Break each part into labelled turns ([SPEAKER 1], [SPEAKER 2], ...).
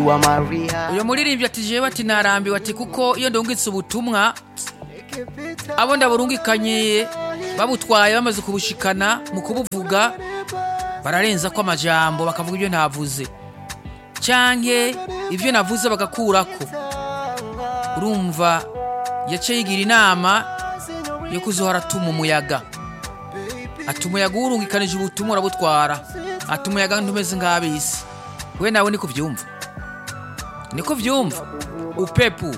[SPEAKER 1] you are Maria.
[SPEAKER 2] uyu muririmbyi ati jewe ati narambiwe ati kuko iyo ndungitse ubutumwa abo ndaburungikanye babutwaye bamaze kubushikana mu kubuvuga bararenza ko amajambo bakavuga ibyo ntavuze canke ibyo navuze bagakurako urumva yaciye yigira inama yo kuzohora atuma umuyaga ati umuyaga uwurungikanije ubutumwa urabutwara ati umuyaga ntumeze nk'abisi we nawe niko vyumva niko vyumva upepu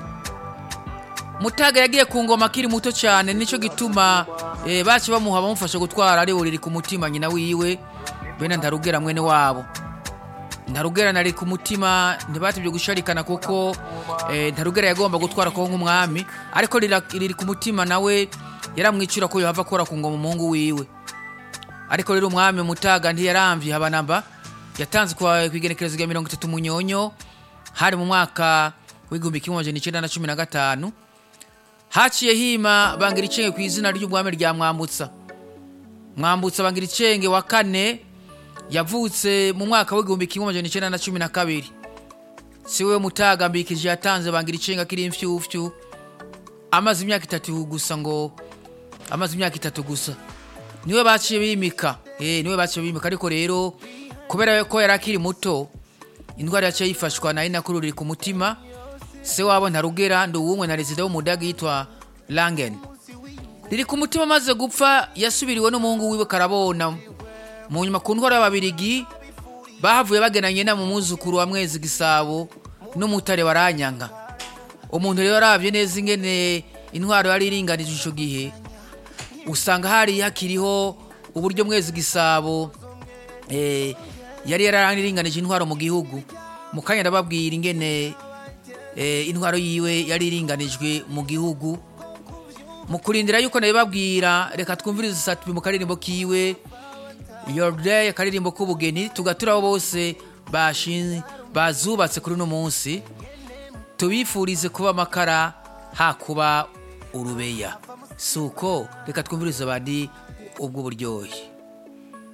[SPEAKER 2] mutaga yagiye ku ngoma akiri muto cyane nicyo gituma eh, baci bamuha bamufasha gutwara ari buriri ku mutima nyina wiwe bene ntarugera mwene wabo ntarugera nari ku mutima ntibatibye gusharikana kuko eh, ntarugera yagomba gutwara ko nk'umwami ariko rira- riri ku mutima nawe yaramwicira ko yohava akora ku ngoma umuhungu wiwe ariko rero umwami mutaga ntiyaramvye habanamba yatanze kwa kwigenekerezo rya mirongo itatu munyonyo hari mu mwaka w'igihumbi kimwe amajana icenda na cumi na gatanu haciye hima bangira icenge ku izina ry'umwami rya mwambutsa mwambutsa bangira icenge wa kane yavutse mu mwaka w'igihumbi kimwe amajana icenda na cumi na kabiri si we mutaga mbikije yatanze bangira icenge akiri imfyufyu amaze imyaka itatu gusa ngo amaze imyaka itatu gusa niwe baciye bimika eh niwe baciye bimika ariko rero kubera ko yari akiri muto indwara yaciye yifashwa na inakuru riri ku mutima se wabo ntarugera ndi uwumwe na rezida w'umudage yitwa langen riri ku mutima amaze gupfa yasubiriwe n'umuhungu wiwe karabona mu nyuma ku ndwara y'ababirigi bahavuye bagenanye na mu muzukuru wa mwezi gisabo n'umutare waranyanga umuntu rero arabye neza ingene intwaro yari iringanije ico gihe usanga hari hakiriho uburyo mwezi gisabo eh, yari yararinganije intwaro mu gihugu mu kanya ndababwira ingene eh, intwaro yiwe yari iringanijwe mu gihugu mu kurindira yuko nabibabwira reka twumvirize satubi mu karirimbo kiwe your day akaririmbo k'ubugeni tugatura abo bose bashin- bazubatse kuri uno munsi tubifurize kuba amakara hakuba urubeya si uko reka twumvirize abandi ubwo buryohe